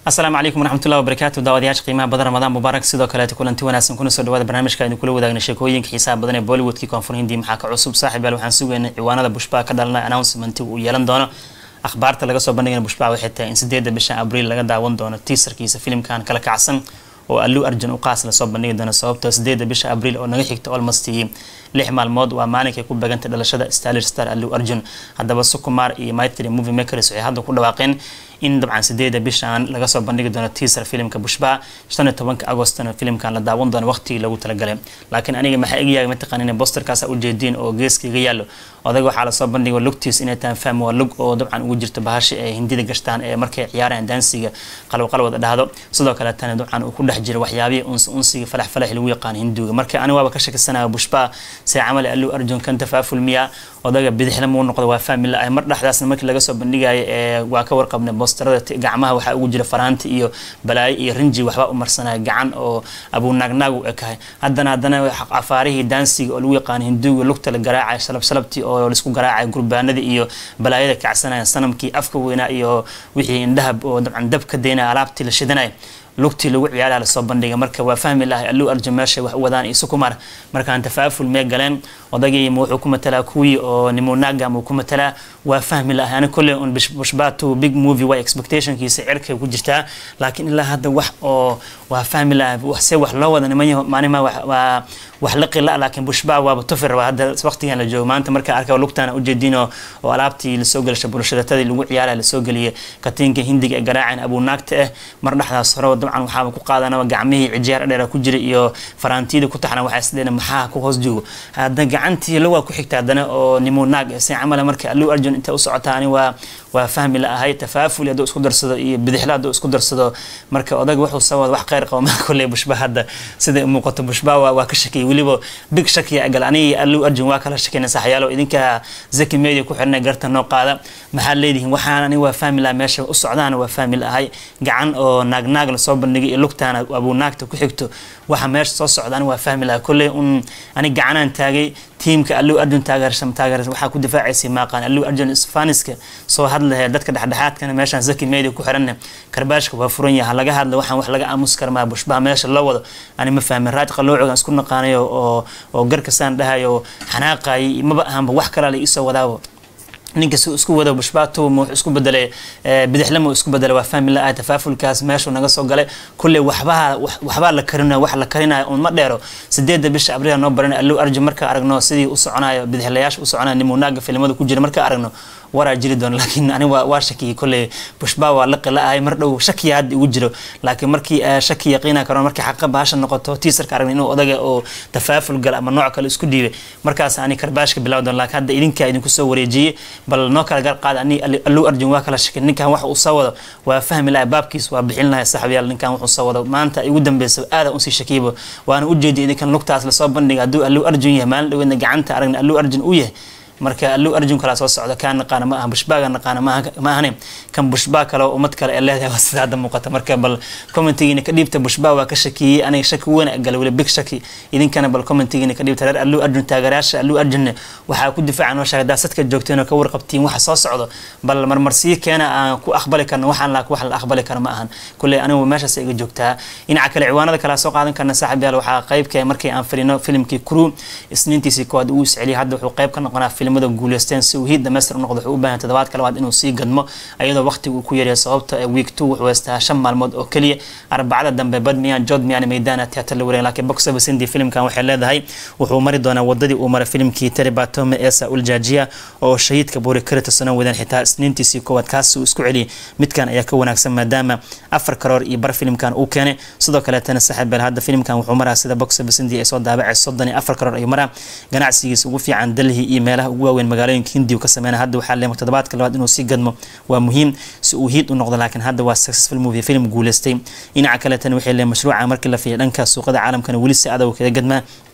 asalaamu calaykum waraxmatullahi wabarakaatu daawadayaasha qiimaha badan ramadaan mubaarak sidoo kaleeta kulanti wanaagsan kuna soo dhawaada barnaamijka aynu kula wadaagna sheekooyinka xiisaha badan ee bollywoodkii koonfur hindi maxaa ka cusub saaxiib yaal waxaan sugaynay ciwaanada bushbaa ka dhalana announcement uu yeelan doono akhbaarta laga soo bandhigana bushbaa waxay tahay in sideeda bisha abriil laga daawan doono tiisarkiisa filimkan kala kacsan oo allu arjun u qaas lasoo bandhigi doono sababtoo sideeda bisha abriil oo naga xigta almost lix maalmood waa maalinkay ku begantay dhalashada stalir star allu arjun haddaba sukumar iyo mitry movie makers waxay hadda ku dhawaaqeen in dabcan sideeda bishaan laga soo bandhigi doono teaser filimka bushba shan iyo tobanka agostna filimkan la daawan doono waqtigii lagu talagalay laakiin aniga maxaa egyahay mataqaan in bosterkaas ujeediin oo geeskaiga yaallo odaga waxaa lasoo bandhigo lugtiis inay tahay faham waa lug oo dabcan ugu jirto bahasha ee hindida gashtaan ee markay ciyaarayaan daansiga qalwqalwada dhahdo sidoo kale tana dabcan uu ku dhex jira waxyaabihii uns unsiga falax falax lagu yaqaan hinduuga marka ani waaba ka shakisanaya bushba see camali allu arjun kan tafaaful miya odaga bidixna muu noqdo waa fahmila ay mar dhexdaasna markii laga soo bandhigayo ee waa ka warqabnay bosterada gacmaha waxaa ugu jira faraanta iyo balaayo iyo rinji waxbaa u marsanaya gacan oo abuunaagnaag u ekahay haddana haddana afaarihii daansiga oo lagu yaqaano hinduuga lugta la garaacay salabsalabtii oo laisku garaacay gurbaanada iyo balaayada kacsanaya sanamkii afka weynaa iyo wixii indhahab oo dabcan dab ka daynaya alaabtii la shidanaya lugtii lagu ciyaaraha lasoo bandhiga marka waa fahmi lahay allu arjun meeshay wax u wadaan iyo sukumar markaan tafaaful mee galeen odagii ma wuxuu ku matalaa kuwii oo nimonagam uu ku matalaa waa fahmi lahay ani kolley un bushbatu big movie way expectationkiisa cirkay ku jirtaa laakiin ilaa hadda wax oo waa fahmi lahay se wax loo wada niman maanima waa wax la qila laakiin bushba waaba tufir rabaa hadda waqtigan la joogo maanta markaa arka lugtaana ujeedin oo alaabtii lasoo gelisha bulshadatadii lagu ciyaaraha lasoo geliyay katiinka hindiga ee garaacan abuunaagta ah mar dhexdaas hore dabcan waxaaba ku qaadanaba gacmihii cijiyaar dheera ku jira iyo faraantiyada ku taxna waxaa isdheen maxaa ku hoos joogo hadda gacantii lawaa ku xigta haddana oo nimunaag si camala marka allu arjun inta u socota ani waa waa fahmi la ahay tafaafuli hadduu isku darsado iyo bidixla hadduu isku darsado marka odag wuxuu sawad wax kheyr qabo maa kolley bushba hadda sida muuqato bushba waa ka shakiyay weliba big shakiya agal anigi allu arjun waa kala shakina saxyaalo idinka zaki media ku xirnay garta noo qaada maxaad leedihiin waxaan ani waa fahmi laha meesha u socdaan waa fahmi lahay gacan oo naagnaag lasoo bandhigay iyo lugtaana abuunaagta ku xigto waxa meesha soo socdaan waa fahmi laha kolley un ani gacanaan taagay tiimka allu arjun taageersan taageersan waxaa ku difaacaysay maaqaan allu arjun isfaaniska soo hadlaya dadka dhexdhexaadkana meeshaan zaki media ku xiranna karbaashka waa furan yaha laga hadla waxaan wax laga aamus karmaa bushbaha meesha la wado ani ma fahmin raaj qaloocogan isku naqaanayo oo oo garka saan dhahayo xanaaqayay maba ahanba wax kalaa la iisoo wadaabo ninka si isku wado bushbaato wuxuu isku bedelay bidixlama isku bedelay waa fahmi la tafaafulkaas meeshuu naga soo galay kulley waxbaa waxbaa la karinayo wax la karinayo un ma dheero sideeda bisha abriil noo baran allu arjun markaa aragno sidii u soconayo bidixlayaasha u soconayo nimunaaga filimada ku jira markaa aragno waraa jiri doona laakiin ani waa shakiyay kolley bushbaa waa la qila-ahay mar dhow shakiya hadda igu jiro laakiin markii shaki yaqiina karo markii xaqa bahasha noqoto tiisarka aragna inuu odaga oo tafaaful gala ama nooc kale isku dhiibay markaas ani karbaashka bilaw doon laakiin hadda idinkaa idinku soo wareejiyey bal noo kala gar qaada ani allu arjun waa kala shakin ninkan wax uu soo wado waa fahmi lahay baabkiis waa bixin lahay saxabiyaal ninkan wuxuu soo wado maanta igu dambeysa aada usii shakiyaba waana ujeediya idinkan lugtaas lasoo bandhiga hadduu allu arjun yahay maalin dhaweedna gacanta aragna allu arjun u yahay marka allu arjun kalaa soo socda kaan naqaana ma aha bushbaaga naqaana ma ahane kan bushbaa kale oo ummad kale ee leedahay waa sida hadda muuqata marka bal commentigiina ka dhiibta bushbaa waa ka shakiyey aniga shaki weyn gala weli big shaki idinkana bal commentigiina ka dhiibta reer allu arjun taageerayaasha allu arjunne waxaa ku difaaca noo sheegay hadaa sadka joogteen oo ka warqabtiin waxa soo socdo bal marmarsii keena aan ku aqbali karno waxaan laa wax la aqbali karo ma ahan kulley anigu meeshaas iga joogtaa dhinaca kale ciwaanada kale soo qaadan karna saaxib yaal waxaa qaybka markii aan filino filimkii crew isniintiisii koowaad uu isceliyay hadda wuxuu qayb ka noqonaa filimada guuleysteen si uu hiid dhamaystir u noqdo wuxuu u baahan toddobaadka labaad inuu sii gadmo iyadoo waqtiga uu ku yaryahay sababta week two wuxuu haystaa shan maalmood oo keliya arbacada dambe badmiyan jod miyan meydana teatar la wareegay laakiin box office indii filimkan waxay leedahay wuxuu mari doonaa wadadii uu maray filimkii teribatome ee saul jaajiya oo shahiidka buuri karita sano wadaan xitaa isniintiisii koowaad kaas uu isku celiyay midkan ayaa ka wanaagsan maadaama afar karoor iyo bar filimkan uu keenay sidoo kaleetana saaxiib hadda filimkan wuxuu maraa sida box office indii ay soo daabacay soddon iyo afar karoor ayuu maraa ganacsigiisa ugu fiican dalhi iyo meelaha ugu waaweyn magaalooyinka hindiga ka sameynaya hadda waxaa leeyahay toddobaadka labaad inuu sii gadmo waa muhiim si uu hiid u noqdo laakiin hadda waa successful movie film guuleystay dhinaca kaleetana waxay leeyahay mashruuca markii la fiiyay dhanka suuqada caalamkana weli si adag kaga gadmaa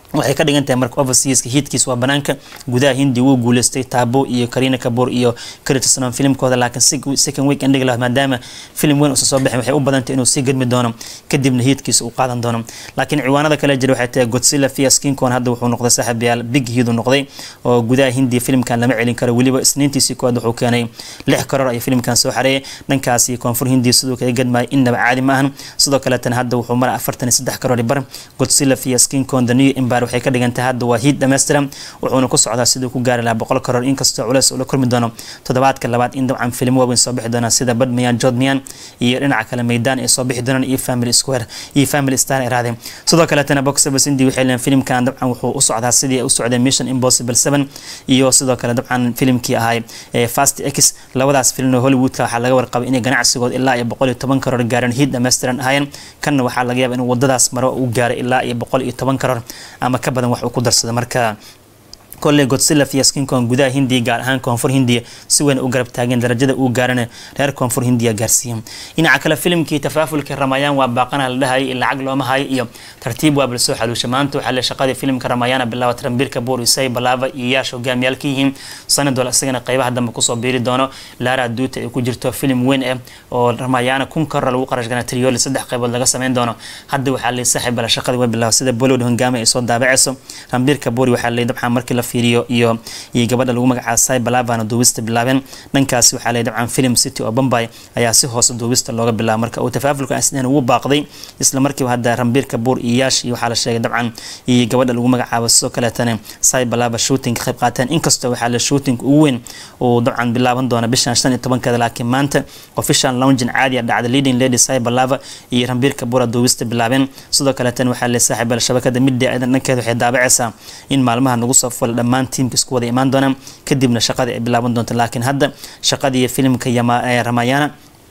waxay ka dhigan tahay marka overseaska hiidkiis waa banaanka gudaha hindi wuu guuleystay taabo iyo karina kaboor iyo critisnon filmkooda laakiin second week endhig lah maadaama film weyn uusan soo bixin waxay u badantay inuu sii gadmi doono kadibna hiidkiisa uu qaadan doono laakiin ciwaanada kale jira waxay tahay godzilla fia skinkon hadda wuxuu noqday saaxiibayaal big hiidu noqday oo gudaha hindi filmkan lama celin karo weliba isniintiisii koowaad wuxuu keenay lix karoor ayuu filmkan soo xareeyay dhankaasi koonfur hindi siduu kaga gadmaya innaba caadi ma ahan sidoo kaleetana hadda wuxuu mara afartan iyo saddex karoor bar godzilla fia skinkon the new empire waxay ka dhigantahay hadda waa hiid dhammaystiran wuxuuna ku socdaa siduu ku gaari lahaa boqol karoor inkastoo culeys uu la kulmi doono toddobaadka labaad in dabcan film waaweyn soo bixi doonaan sida badmayan jodmiyan iyo dhinaca kale meydaan ay soo bixi doonaan iyo family square iyo family star iraade sidoo kaleetana box office indii waxay leeyihin filmkan dabcan wuxuu u socdaa sidii ay u socdeen mission impossible seven iyo sidoo kale dabcan filimkii ahay fast x labadaas film oo hollywoodka waxaa laga warqabay inay ganacsigood ilaa iyo boqol iyo toban karoor gaareen hiid dhammaystiran ahaayeen kanna waxaa laga yaaba in wadadaas maro uu gaaray ilaa iyo boqol iyo toban karoor ama ka badan wax uu ku darsada marka kolley godzilla iyo skinkon gudaha hindiya gaar ahaan koonfur hindiya si weyn u garab taageen darajada uu gaarana reer koonfur hindiya gaarsiiyeen dhinaca kale filimkii tafaafulkii ramayaan waa baaqana la dhahayay lacag looma hayo iyo tartiib waa balsoo xaluusha maanta waxaa le shaqadii filimka ramayaana bilaaba trambirka boor isay balaava iyo yaash hogaamiyaal ka yihiin sanadol isagana qeybaha dambe kusoo biiri doono laara duuta ay ku jirto filim weyn ah oo ramayaana kun karra lagu qarash gana triyoli saddex qaybood laga sameyn doono hadda waxaa le saaxiib bala shaqadii way bilaaba sida bollywood hongaami ay soo daabacayso rambirka boori waxaa le dabcan markii la fiiriyo iyo iyo gabadha lagu magacaabo sai balavana duubista bilaabeen dhankaasi waxaa leeyahay dabcan film city oo bombay ayaa si hoose duubista looga bilaaba marka uu tafaafulka asdeen ugu baaqday isla markiiba hadda rambiirka buur iyo yaash iyo waxaa la sheegay dabcan iyo gabadha lagu magacaabo sidoo kaleetana sai balava shooting ka qayb qaateen inkastoo waxaa la shooting ugu weyn uu dabcan bilaaban doona bishan shan iyo tobankeeda laakiin maanta official loungin caadi a dhacda leading lady sai balava iyo rambiirka buura duubista bilaabeen sidoo kaleetana waxaa le saaxiibal shabakada midday aydan dhankeeda waxay daabacaysaa in maalmaha nagu soo fula dhammaan tiimka isku wada imaan doonaan kadibna shaqadii ay bilaaban doonta laakiin hadda shaqadii filimka ramayana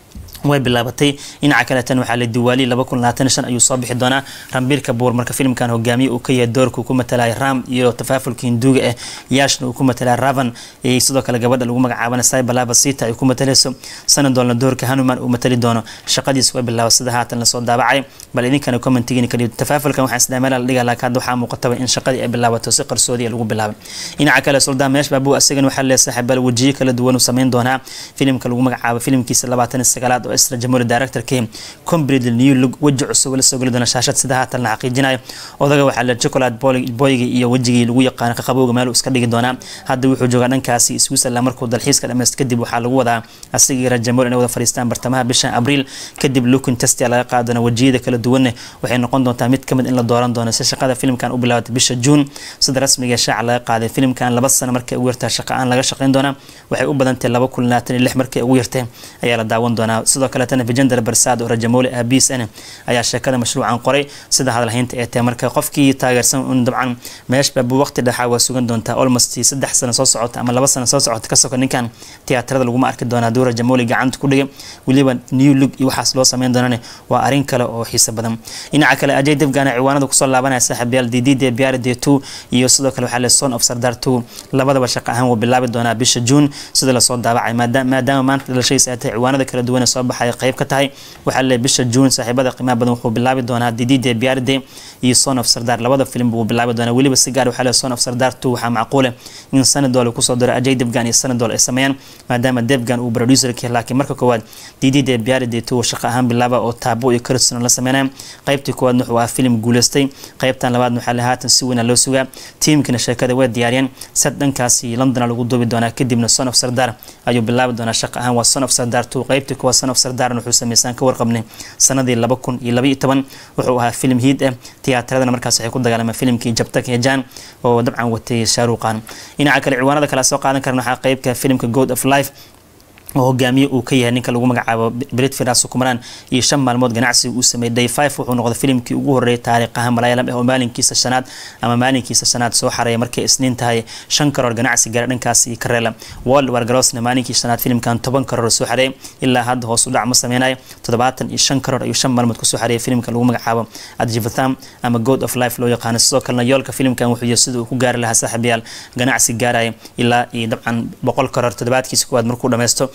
way bilaabatay dhinaca kaleetan waxaa la diwaali laba kun labaatan shan ayuu soo bixi doonaa rambiirka buur marka filimkan hogaamiye uu ka yahay doorka uu ku matalaya ram iyo tafaafulka hinduuga ah yaashna uu ku matalaya ravan iyo sidoo kale gabadha lagu magacaabana cybalava sita ay ku matalayso sanadolna doorka hanuman uu matali doono shaqadiis way bilaaba sida haatan lasoo daabacay bal idinkana commentigiina kadib tafaafulkan waxaa isdaameela la dhigaa laakiin hadda waxaa muuqataba in shaqadii ay bilaabato si qarsoodi lagu bilaabay dhinaca kale suldaan meesh baabu asagana waxaa leeyahay saaxiibaal wajiyo kala duwan uu sameyn doonaa filimka lagu magacaabo filimkiisa labaatan iyo sagaalaad oo isra jamhuuri directorka completely new look weji cusub la soo geli doona shaashad sida haatan la xaqiijinayo odaga waxaa la chocolate boyga iyo wejigii lagu yaqaano qaqabowga meel uu iska dhigi doonaa hadda wuxuu joogaa dhankaasi switzerland markuu dalxiiska dhameyst kadib waxaa lagu wadaa asigii reer jamhuuri inay wada fadhiistaan bartamaha bishan abriil kadib looking test laga qaadi doona wejiyada kala duwanne waxay noqon doontaa mid kamid in la dooran doono si shaqada filimkan u bilaabatay bisha juun sida rasmiga shaaca laga qaaday filimkan laba sano markay ugu yartaa shaqa aan laga shaqeyn doonaa waxay u badantay laba kun labaatan iyo lix markay ugu yartay ayaa la daawan doonaa sidoo kale vijender barsaad oo rajamoole aabiis ane ayaa sheekada mashruucan qoray sida hadalhaynta ee tahay marka qofkii taageersan un dabcan meeshbaabu waqti dhexaa waa sugan doontaa almost saddex sano soo socota ama laba sano soo socota ka soko ninkan tiyaatarada laguma arki doona hadduu rajamoole gacanta ku dhigay weliba new look iyo waxaas loo sameyn doonane waa arrin kale oo xiiso badan dhinaca kale ajay devgana ciwaanada kusoo laabanaya saaxiibyaal ddde biaride two iyo sidoo kale waxaa le son of sardar two labadaba shaqo ahaan wuu bilaabi doonaa bisha juun sida lasoo daabacay maadaama maanta dhalashadiisa ay tahay ciwaanada kala duwan ee soo baxaya qayb ka tahay waxaa le bisha juun saaxiibada qiimaha badan wuxuu bilaabi doonaa didide biarde iyo son of sardar labada film buu bilaabi doonaa weliba si gaar waxaa le son of sardar two waxaa macquule in sanadol kusoo diro ajay devgan iyo sanadol ay sameeyaan maadaama devgan uu producerka yahay laakiin marka koowaad didide biarde two shaqo ahaan bilaaba oo taabo iyo karisona la sameynaya qaybtii koowaadna wuxuu ahaa film guuleystay qaybtan labaad waxaa le haatan si weyna loo sugaa tiimkina sheekada way diyaariyeen sad dhankaasi londona lagu duubi doonaa kadibna son of sardar ayuu bilaabi doonaa shaqo ahaan waa son of sardar two qaybtii koowaad son of sardar wuxuu sameysaan ka warqabnay sanadii laba kun iyo labaiyo toban wuxuu ahaa film hiid ah tiyaatarada markaas waxay ku dagaalameen filimkii jabtak hejan oo dabcan watay shaaruqan dhinaca kale ciwaanada kale soo qaadan karna waxaa qeybka filimka god of life oo hogaamiye uu ka yahay ninka lagu magacaabo britfira sukumaran iyo shan maalmood ganacsiga uu sameeyey day five wuxuu noqday filimkii ugu horreeyay taariikhaha malaayalam eh oo maalinkiisa shanaad ama maalinkiisa shanaad soo xareeya markay isniin tahay shan karoor ganacsi gaara dhankaas iyo kareela world wargarosna maalinkii shanaad filimkan toban karoor soo xareeyay ilaa hadda hoos u dhac ma sameynayo toddobaatan iyo shan karoor ayuu shan maalmood kusoo xareeyay filimka lagu magacaabo adjivatham ama god of life loo yaqaano sidoo kalena yoolka filimkan wuxuu yahay sida uu ku gaari lahaa saaxiibayaal ganacsi gaaraya ilaa iyo dabcan boqol karoor toddobaadkiisa kuwaad markuu dhameysto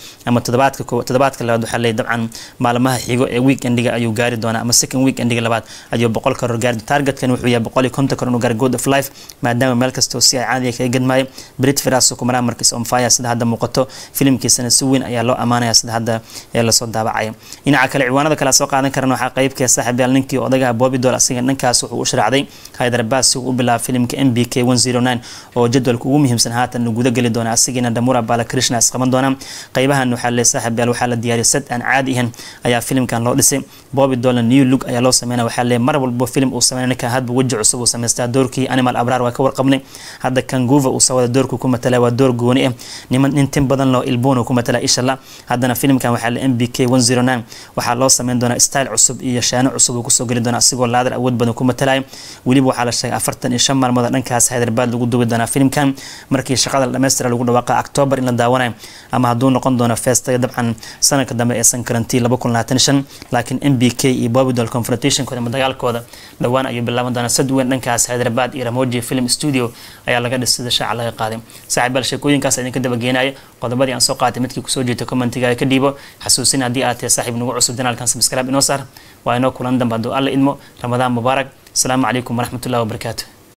ama todobaadka todobaadka labaad waxaa leeyahy dabcan maalmaha xigo ee weekendiga ayuu gaari doonaa ama second weekendiga labaad ayuu boqol karoor gaari targetkan wuxuu yahay boqol iyo konton karoor inuu gaari good of life maadaama meel kastoo si ay caadiga kaga gadmaayo brit firas kumaraa markiis on fire sida hadda muuqato filimkiisana si weyn ayaa loo ammaanaya sida hadda ee lasoo daabacaya dhinaca kale ciwaanada kale soo qaadan karan waxaa qeybkee saaxiibyaal ninkii odagaha bobby doll asiga dhankaas wuxuu u sharaacday hyderabad si uu u bilaaba filimka m b k oo jadwalka ugu muhiimsan haatan guda geli doona asigiina damura balakrishna is qaban doona qeybahan waxaa le saaxiibyaal waxaa la diyaariyay sad aan caadi ahayn ayaa filimkan loo dhisay bobby doll new look ayaa loo sameynaya waxaa le mar walbo filim uu sameynay ninkan hadba weji cusub uu samaystaa doorkii animal abraar waa ka warqabnay hadda kanguva uu sawada doorku ku matala waa door gooni ah niman nin tin badan loo ilboon ku matala inshallah haddana filimkan waxaa le m b k waxaa loo sameyn doonaa style cusub iyo shaano cusub uu kusoo geli doona asigoo laadar awood badan ku matalaya weliba waxaa la sheegay afartan iyo shan maalmood dhankaas hyderabad lagu duubi doonaa filimkan markii shaqada dhamaystira lagu dhawaaqa october in la daawanayo ama hadduu noqon doono feestaga dabcan sanadka dambe ee sankaranti laakiin m b k iyo bobidol confrontationkooda ama dagaalkooda dhowaan ayuu bilaaban doonaa sad weyn dhankaas hyderabad iyo ramoji film studio ayaa laga dhis sida shaaca laga qaaday saaxiibaal sheekooyinkaas idinka dabageenaya qodobadii aan soo qaatay midkii kusoo jeeta commentiga ka dhiibo xasuusin haddii aad tahay saaxiib nagu cusub janaalkan subscribe inoo saar waa inoo kulan dambe hadduu alla idmo ramadaan mubaarak asalaamu calaykum waraxmatullahi wabarakaatu